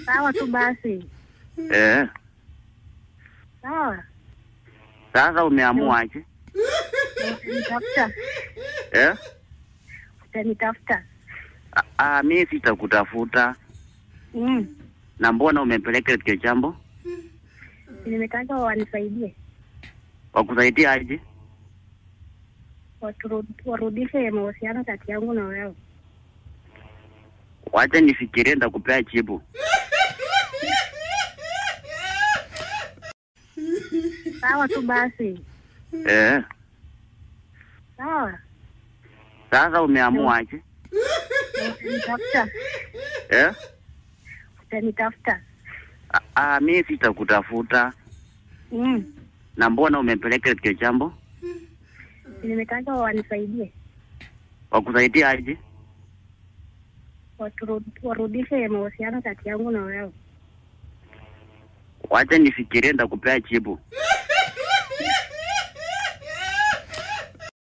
Sawa tu basi. Eh, Sawa. sasa umeamuaje? Utanitafuta. Eh? Utanitafuta. Ah, ah, mi sitakutafuta. Mm. Na mbona umepeleka kile jambo? Nimetaka wanisaidie. Wakusaidia aje? Waturu- Warudishe mahusiano kati yangu na wewe. Wacha nifikirie, ndakupea jibu. Sawa tu basi. Eh, Sawa. sasa umeamuaje? Utanitafuta. Eh? Utanitafuta. Ah, ah, mi sitakutafuta. Mm. Na mbona umepeleka kile jambo? Nimetaka wanisaidie. Wakusaidia aje? Waturu- Warudishe mahusiano kati yangu na wewe. Wacha nifikirie, ndakupea jibu.